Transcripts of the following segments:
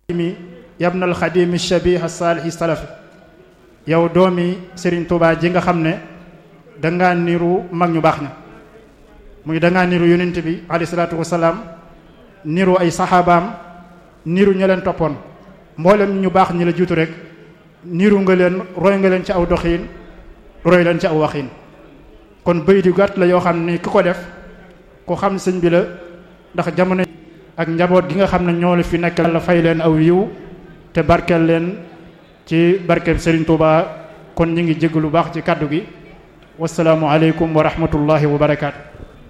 mi yabnal xadimi shabih saalihi salafi yow doomi Serigne Touba ji nga xam ne dangaa niru mag ñu baax ña muy dangaa niru yonent bi alayhi salaatu wasalaam niru ay saxaabaam niru ña leen toppoon mboolem ñu baax ñi la jiitu rek niru nga leen roy nga leen ci aw doxiin roy leen ci aw waxiin kon bëy di gàtt la yoo xam ne ki ko def ku xam sëñ bi la ndax jamono ak njaboot gi nga xam ne ñoo la fi nekk la fay leen aw yiw te barkeel leen ci barkeel Serigne Touba kon ñu ngi jégg lu baax ci kàddu gi wasalaamu aleykum wa rahmatullahi wa barakaatu.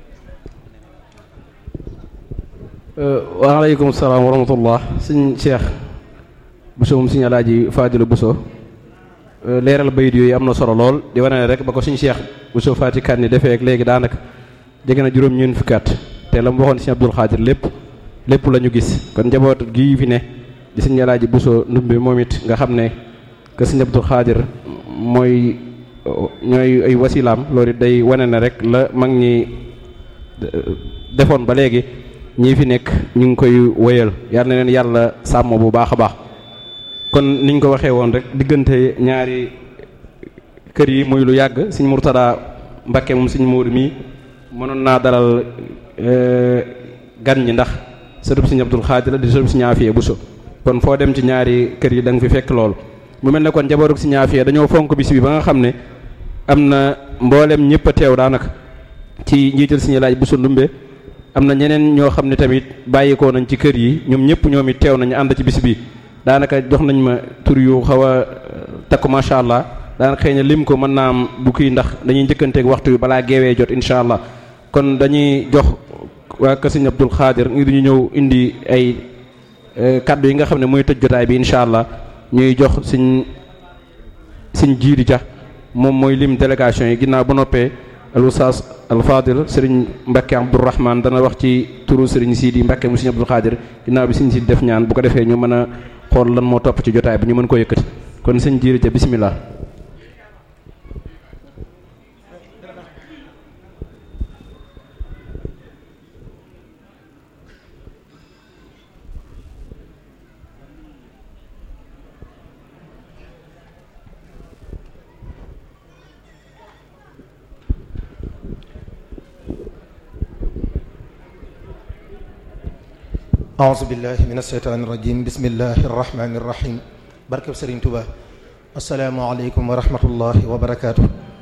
waaleykum salaam wa rahmatullah sëñ Cheikh Bousso moom sëñ Alaaji Fadilu Bousso leeral bayit yooyu am na solo lool di wane ne rek ba ko sëñ Cheikh Bousso Fati kan ni defee ak léegi daanaka jege na juróom ñeent fukki at te la mu waxoon sëñ Abdul Xaadir lépp lépp la ñu gis kon njaboot gii fi ne di sëñ Alaaji Bousso ndumbe moom it nga xam ne que sëñ Abdul Xaadir mooy ñooy ay wasilaam loolu it day wane ne rek la mag ñi defoon ba léegi ñii fi nekk ñu ngi koy wéyal yal na leen yàlla sàmm bu baax a baax kon niñ ko waxee woon rek diggante ñaari kër yi muy lu yàgg sëñ Murtada Mbakke moom sëñ Móodu mii mënoon naa dalal gan ñi ndax sëtub sëñ Abdul Xaadir la di sëtub sëñ Aafiya Buso kon foo dem ci ñaari kër yi da nga fi fekk loolu mu mel ne kon njabootug sëñ Aafiya dañoo fonk bis bi ba nga xam ne am na mboolem ñëpp a teew daanaka ci njiital sëñ Laaj Buso Ndumbe am na ñeneen ñoo xam ne tamit bàyyikoo nañ ci kër yi ñoom ñëpp ñoom it teew nañu ànd ci bis bi daanaka jox nañ ma tur yu xaw a takku macha allah daanaka xëy na lim ko mën naa am du kii ndax dañuy njëkkanteeg waxtu bi balaa geewee jot incha allah kon dañuy jox waa kër Sëñ Abdul Xaadir ngir ñu ñëw indi ay kaddu yi nga xam ne mooy tëj jotaay bi incha allah ñuy jox suñ suñ jiidi ja moom mooy lim délégation yi ginnaaw ba noppee al ustaas al fadil sëriñ Mbacke Abdourahman dana wax ci turu sëriñ Sidi Mbacke mu sëriñ Abdul Xaadir ginnaaw bi sëriñ Sidi def ñaan bu ko defee ñu mën a xool lan moo topp ci jotaay bi ñu mën ko yëkkati kon sëñ jiiri ja bismillah أعوذ بالله من الشيطان الرجيم بسم الله الرحمن الرحيم barkeb Serigne Touba asalaamaaleykum wa rahmatullahi wa barakaatu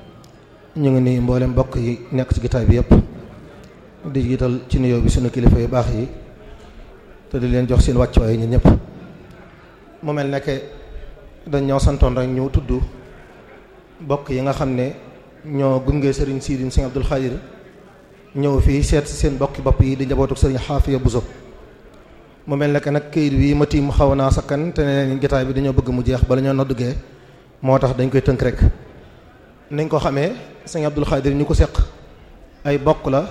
ñu ngi nii mboolem mbokk yi nekk ci gitaay bi yëpp di jiital ci nuyoo bi sunu kilifa yu baax yi te di leen jox seen wàccuwaay ñun ñëpp mu mel ne dañ ñoo santoon rek ñu tudd mbokk yi nga xam ne ñoo gunge Serigne Sidi Serigne Abdul Xaadir ñëw fii seet si seen bokki bopp yi di njabootu Serigne Xaafiya Buso mu mel ne que nag këyit wi ma tiim xaw naa sakkan te ne jotaay bi dañoo bëgg mu jeex bala ñoo noddugee moo tax dañ koy tënk rek niñ ko xamee sëñ Abdul Xaadir ñu ko seq ay bokk la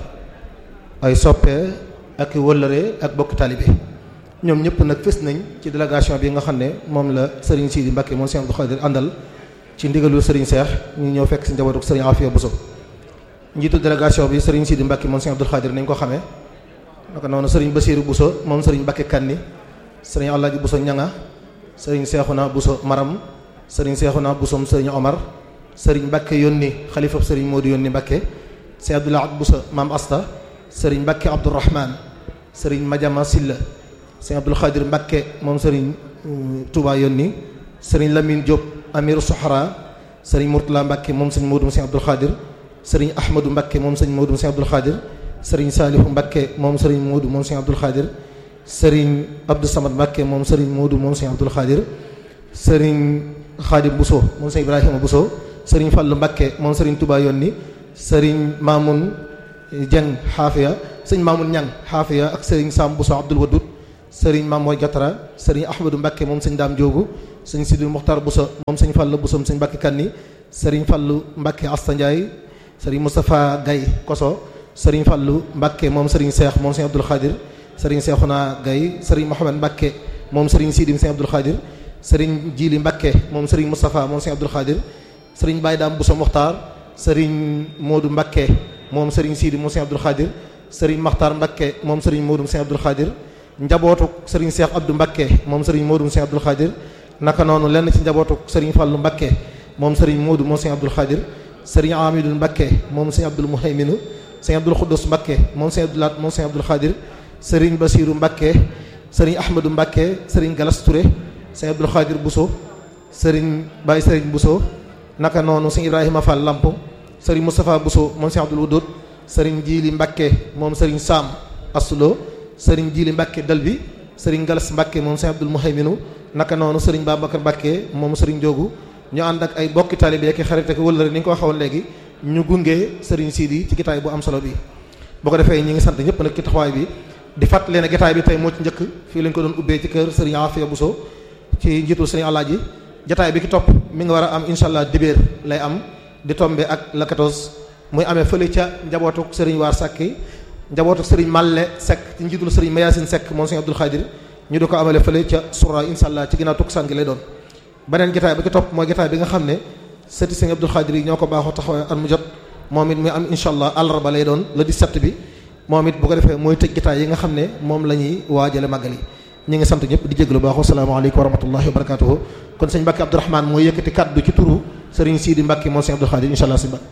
ay soppee ak wëllëre ak bokk taalibe ñoom ñëpp nag fës nañ ci délégation bi nga xam ne moom la Serigne Sidi Mbacke moom sëñ Abdul Xaadir àndal ci ndigalu Serigne Seex ñu ñëw fekk si njabootu Serigne Afia Bousso njiitu délégation bi Serigne Sidi Mbacke moom sëñ Abdul Xaadir nañ ko xamee naka noonu sëriñ Basiiru Buso moom sëriñ Bakke Kanni sëriñ Alaaji Buso Ñanga sëriñ Seexuna Buso Maram sëriñ Seexuna Busom sëriñ Omar sëriñ Bakke yónni xalifab sëriñ Moodu yónni Bakke sëriñ Abdulaat Buso Maam Asta sëriñ Bakke Abdourahman sëriñ Majama Silla sëriñ Abdul Xaadir Bakke moom sëriñ Touba yónni sëriñ Lamine Diop Amiru Soxra sëriñ Murtala Bakke moom sëriñ Moodu sëriñ Abdul Xaadir sëriñ Ahmadu Bakke moom sëriñ Moodu sëriñ Abdul Xaadir sëriñ Saalihu Mbakke moom sëriñ Moodu moom sëriñ Abdul Xaadir sëriñ Abdou Samad Mbakke moom sëriñ Moodu moom sëriñ Abdul Xaadir sëriñ Xaadim Buso moom sëriñ Ibrahima Buso sëriñ Fallu Mbakke moom sëriñ Touba yónni sëriñ Mamoun Dieng Xaafiya sëriñ Mamoun Ñang Xaafiya ak sëriñ Sam Buso Abdul Wadud sëriñ Mamoy Jatara sëriñ Ahmadou Mbakke moom sëriñ Daam Joogu sëriñ Sidil Muxtar Buso moom sëriñ Fallu Buso sëriñ Mbakke Kanni sëriñ Fallu Mbakke Asta Ndiaye sëriñ Moustapha Gaye Koso sëriñ Fallu Mbakke moom sëriñ Seex moom sëriñ Abdul Xaadir sëriñ Seexuna Gay sëriñ Mohamed Mbakke moom sëriñ Sidim sëriñ Abdul Xaadir sëriñ Jili Mbakke moom sëriñ Moustapha moom sëriñ Abdul Xaadir sëriñ Baye Daam Buso Muxtaar sëriñ Moodu Mbakke moom sëriñ Sidi moom sëriñ Abdul Xaadir sëriñ Maxtaar Mbakke moom sëriñ Moodu sëriñ Abdul Xaadir njabootu sëriñ Cheikh Abdou Mbakke moom sëriñ Modou Cheikh Abdoul Khadir naka noonu lenn ci njabootu sëriñ Fallou Mbakke moom sëriñ Modou moom Cheikh Abdoul Khadir sëriñ Amidou Mbakke moom Cheikh Abdoul Mouhayminu Cheikh Abdoul Khoudous Mbakke moom Cheikh Abdoul Lat moom Cheikh Abdoul Khadir sëriñ Basirou Mbakke sëriñ Ahmadou Mbakke sëriñ Galas Touré Cheikh Abdoul Khadir Bousso sëriñ Baye sëriñ Bousso naka noonu sëriñ Ibrahima Fall Lamp sëriñ Moustapha Bousso moom Cheikh Abdoul Wudud sëriñ Jili Mbakke moom sëriñ Sam Asulo sëriñ Jili Mbakke Dalbi sëriñ Galas Mbakke moom sëriñ Abdoul Mouhayminu naka noonu sëriñ Babacar Mbakke moom sëriñ Njogu ñu ànd ak ay bokki taalibe ak xarit ak wëllëre ni nga ko waxoon léegi ñu gunge sëriñ Sidi ci gitaay bu am solo bi boo ko defee ñi ngi sant ñëpp nag ci taxawaay bi di fàttali ne gitaay bi tey moo ci njëkk fii lañ ko doon ubbee ci kër sëriñ Afia Bousso ci njiitul sëriñ Alaaji jataay bi ki topp mi nga war a am insha allah dibéer lay am di tombe ak la 14 muy amee fële ca njabootuk sëriñ Waar Sakki njabootuk sëriñ Malle Seck ci njiitul sëriñ Mayasin Seck moom sëriñ Abdoul Khadir ñu di ko amale fële ca sura insha allah ci ginnaaw tukkusaan gi lay doon beneen gitaay bi ki topp mooy gitaay bi nga xam ne sëti sëriñ Abdoul Khadir yi ñoo ko baaxoo taxawee at mu jot moom it muy am insha allah àllarba lay doon le 17 bi moom it bu ko defee mooy tëj gitaay yi nga xam ne moom la ñuy waajale màggal yi ñi ngi sant ñëpp di jéglu baax asalaamaaleykum wa rahmatullahi wa barakatuhu kon sëñ Mbàkke Abdourahmane mooy yëkkati kaddu ci turu sëriñ Sidi Mbàkke moom sëñ Abdou Khadir insha allah si Mbàkke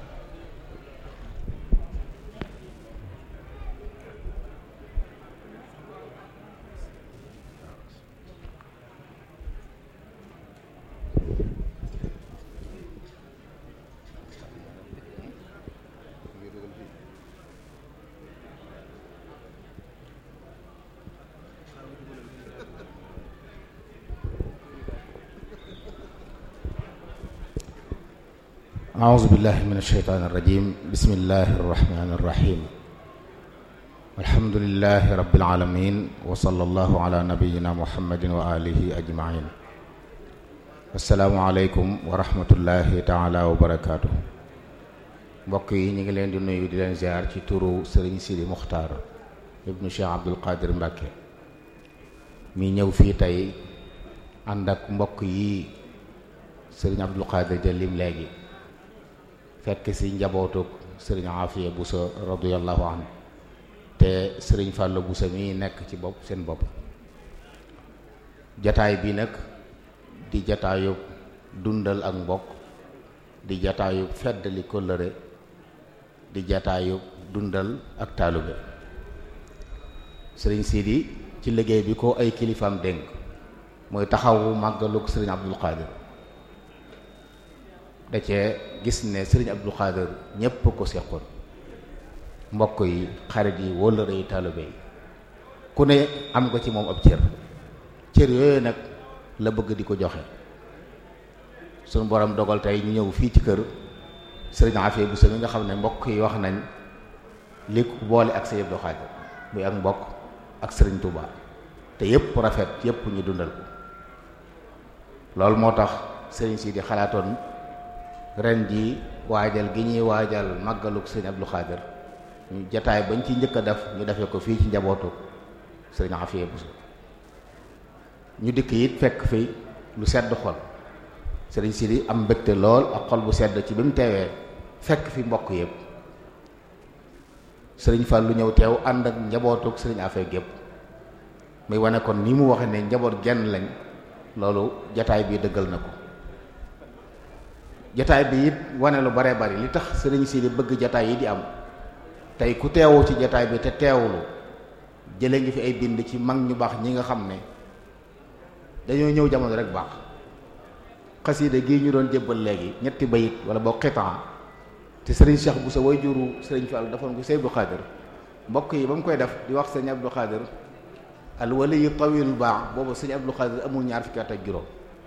أعوذ بالله من الشيطان الرجيم بسم الله الرحمن الرحيم الحمد لله رب العالمين وصلى الله على نبينا محمد وآله أجمعين السلام عليكم ورحمة الله تعالى وبركاته mbokk yi ñu ngi leen di nuyu di leen ziar ci turu Serigne Sidi Muxtaar ibnu Cheikh Abdoul Qadir Mbacke mi ñëw fii tey ànd ak mbokk yi Serigne Abdoul Qadir jëlim léegi fekk si njabootuk sëriñ Afiya Buso radiyallahu anhu te sëriñ Fàllu Buso mi nekk ci bopp seen bopp jataay bi nag di jataayub dundal ak mbokk di jataayub feddali kóllëre di jataayub dundal ak taalube sëriñ Sidi ci liggéey bi ko ay kilifaam dénk mooy taxawu màggaluk sëriñ Abdul Qadir da cee gis ne sëriñ Abdou Khadir ñépp ko seqoon mbokk yi xarit yi wóllëre yi taalibe yi ku ne am nga ci moom ab cër cër yooyu nag la bëgg di ko joxe suñu borom dogal tey ñu ñëw fii ci kër sëriñ Afia bu mi nga xam ne mbokk yi wax nañ li ko boole ak sëriñ Abdou Khadir muy ak mbokk ak sëriñ Touba te yépp rafet yépp ñu dundal ko loolu moo tax sëriñ si di xalaatoon ren ji waajal gi ñuy waajal màggaluk sëriñ Abdou Khadir ñu jataay bañ ci njëkk a def ñu defee ko fii ci njabootu sëriñ Afia Bousso ñu dikk it fekk fi lu sedd xol sëriñ Sidi am mbégte lool ak xol bu sedd ci bi mu teewee fekk fi mbokk yëpp sëriñ Fall lu ñëw teew ànd ak njabootuk sëriñ Afia gépp muy wane kon ni mu waxe ne njaboot genn lañ loolu jataay bi dëggal na ko jataay bi it wane lu bare bari li tax sëriñ Sidi bëgg jataay yi di am tey ku teewu ci jataay bi te teewulu jële ngi fi ay bind ci mag ñu baax ñi nga xam ne dañoo ñëw jamono rek baax xasiida gii ñu doon jébbal léegi ñetti bayit wala boo xitaan te sëriñ Cheikh bu sa way juru sëriñ Fall dafa ko Sëriñ Abdou Khadir mbokk yi ba mu koy def di wax sëriñ Abdou Khadir al waliyu tawil baax boobu sëriñ Abdou Khadir amul ñaar fukki at ak juróom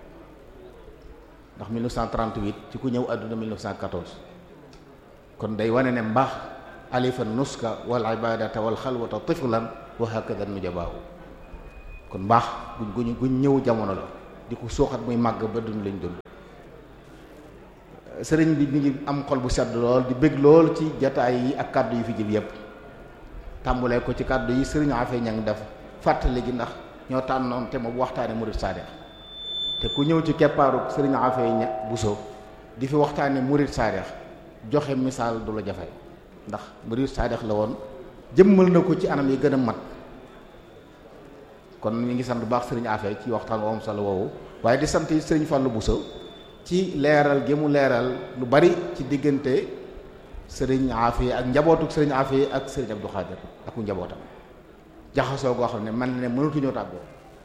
ndax 1938 ci ku ñëw àdduna 1914 kon day wane ne mbaax alifa nuska wal ibadata wal xalwata tiflan wa hakada nujabaahu kon mbaax guñ guñ guñ ñëw jamono la di ko suuxat muy màgg ba dund lañ dund sëriñ bi mi ngi am xol bu sedd lool di bëgg lool ci jataay yi ak kàddu yi fi jib yépp tàmbulee ko ci kàddu yi sëriñ Afee ñang def fàttali gi ndax ñoo tànnoon te mu waxtaane murid saadix te ku ñëw ci keppaaru sëriñ Afee ña Buso di fi waxtaane murid saadix joxe misaal du la jafe ndax murid saadix la woon jëmmal na ko ci anam yi gën a mat kon ñu ngi sant bu baax sëriñ Afé ci waxtaan woom solo woowu waaye di sant sëriñ Fallou Bousso ci leeral gi mu leeral lu bari ci diggante sëriñ Afé ak njabootu sëriñ Afé ak sëriñ Abdou Khadir ak ku njabootam jaxasoo goo xam ne man ne mënatuñoo tàggoo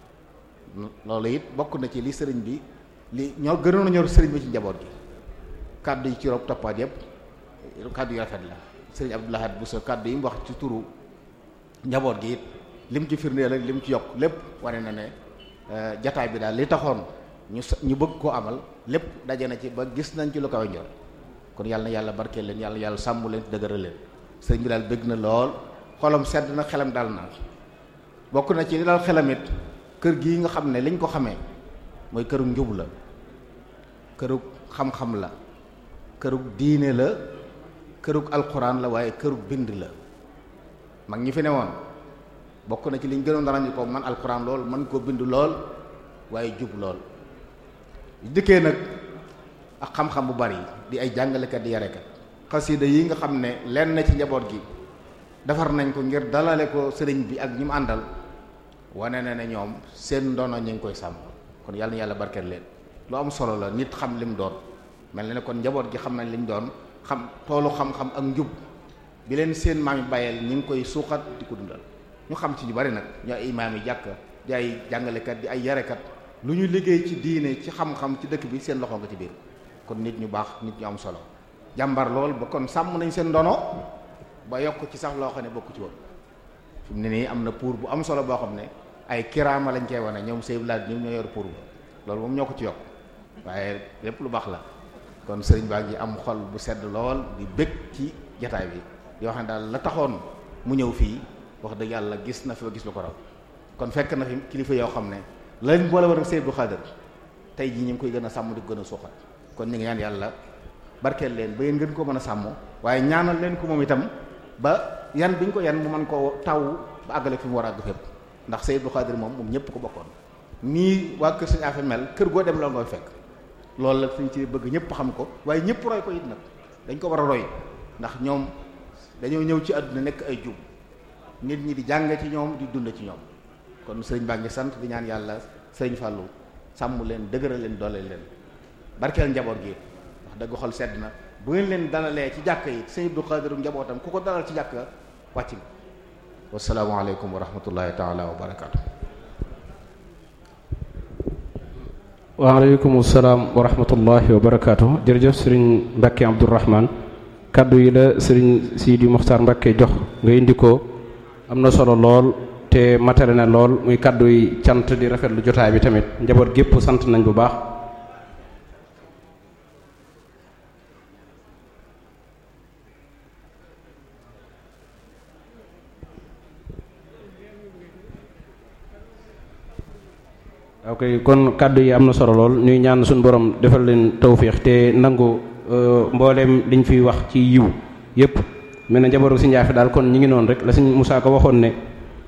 loolu it bokk na ci li sëriñ bi li ñoo gënoon a ñor sëriñ bi ci njaboot gi kàddu yi ci rob toppaat yëpp kàddu yu rafet la sëriñ Abdou Lahad Bousso kàddu yi mu wax ci turu njaboot gi it lim ci firndeel ak lim ci yokk lépp wane na ne jataay bi daal li taxoon ñu ñu bëgg koo amal lépp daje na ci ba gis nañ ci lu kawe njor kon yàlla na yàlla barkeel leen yàlla yàlla sàmm leen dëgëral leen sëriñ bi daal bëgg na lool xolam sedd na xelam daal na bokk na ci li daal xelam it kër gii nga xam ne liñ ko xamee mooy këru njub la këru xam-xam la këru diine la këru alxuraan la waaye këru bind la mag ñi fi ne woon bokk na ci liñ gënoon dara ñu ko man alxuraan lool man koo bind lool waaye jub lool dikkee nag ak xam-xam bu bari di ay jàngalekat di yarekat xasida yi nga xam ne lenn na ci njaboot gi defar nañ ko ngir dalale ko sëriñ bi ak ñi mu àndal wane na ne ñoom seen ndono ñu ngi koy sàmm kon yàlla na yàlla barkeel leen lu am solo la nit xam lim doon mel na ne kon njaboot gi xam nañ lim doon xam toolu xam-xam ak njub bi leen seen maam yi bàyyeel ñu ngi koy suuxat di ko dundal ñu xam ci ñu bari nag ñu ay imaam yi jàkk di ay jàngalekat di ay yarekat lu ñu liggéey ci diine ci xam-xam ci dëkk bi seen loxo nga ci biir kon nit ñu baax nit ñu am solo jàmbar lool ba kon sàmm nañ seen ndono ba yokk ci sax loo xam ne bokku ci woon fi mu ne nii am na pour bu am solo boo xam ne ay kiraama lañ cey wane ñoom sëy laaj ñoom ñoo yor pour ba loolu moom ñoo ko ci yokk waaye lépp lu baax la kon sëriñ baa ngi am xol bu sedd lool di bëgg ci jataay bi yoo xam ne daal la taxoon mu ñëw fii wax dëgg yàlla gis na fi ba gis lu ko raw kon fekk na fi kilifa yoo xam ne lañ boole war ak Sëriñ Abdou Khadir tey jii ñu ngi koy gën a sàmm di ko gën a suuxat kon ñu ngi ñaan yàlla barkeel leen ba yéen gën ko mën a sàmm waaye ñaanal leen ko moom itam ba yan bi ñu ko yan mu mën koo taw ba àggale fi mu war a àgg fépp ndax Sëriñ Abdou Khadir moom moom ñëpp ko bokkoon nii waa kër Sëriñ Afe mel kër goo dem la ngoy fekk loolu la suñ ci bëgg ñëpp xam ko waaye ñëpp roy ko it nag dañ ko war a roy ndax ñoom dañoo ñëw ci àdduna nekk ay jub nit ñi di jàng ci ñoom di dund ci ñoom kon sëriñ baa ngi sant di ñaan yàlla sëriñ Fallou sàmm leen dëgëral leen doole leen barkeel njaboot gi wax dëgg xol sedd na bu ngeen leen dalalee ci jàkk yi sëriñ Abdou Khadir njabootam ku ko dalal ci jàkk wàcc nga wasalaamualeykum wa rahmatullahi taala wa barakaatu. waaleykum salaam wa rahmatullahi wa barakaatu jërëjëf sëriñ Mbacke Abdourahman kaddu yi la sëriñ Sidi Mokhtar Mbacke jox nga indi ko am na solo lool te matale na lool muy kaddu yi cant di rafetlu jotaay bi tamit njaboot gépp sant nañ bu baax. ok kon kàddu yi am na solo lool ñuy ñaan suñu borom defal leen tawféex te nangu mbooleem liñ fiy wax ci yiw yépp mel na njabootu si njaafe daal kon ñi ngi noonu rek la sëñ Moussa ko waxoon ne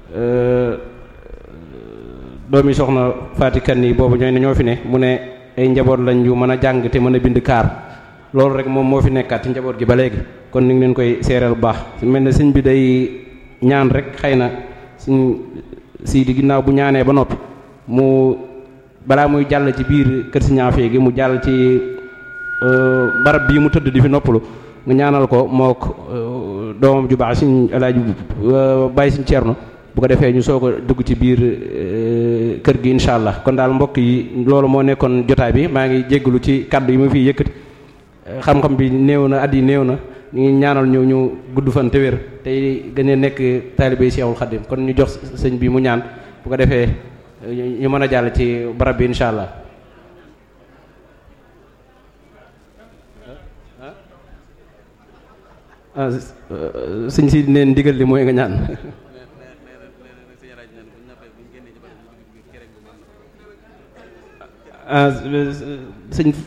doomi soxna Fatikan yi boobu ñooy ne ñoo fi ne mu ne ay njaboot lañ yu mën a jàng te mën a bind kaar loolu rek moom moo fi nekkaat ci njaboot gi ba léegi kon ni ngi leen koy seereel bu baax mel na sëñ bi day ñaan rek xëy na suñ sii di ginnaaw bu ñaanee ba noppi mu balaa muy jàll ci biir kër si ñaafee gi mu jàll ci barab bii mu tëdd di fi noppalu nga ñaanal ko mook doomam ju baax suñ alaaji bàyyi suñ ceerno bu ko defee ñu soog a dugg ci biir kër gi incha allah kon daal mbokk yi loolu moo nekkoon jotaay bi maa ngi jéggalu ci kaddu yi ma fiy yëkkati xam-xam bi néew na at yi néew na ñu ngi ñaanal ñu ñu gudd fan te wér tey gën a nekk taalibe Seexul Xadim kon ñu jox sëñ bi mu ñaan bu ko defee ñu mën a jàll ci barab bi incha allah ah sëñ si neen ndigal li mooy nga ñaan ah sëñ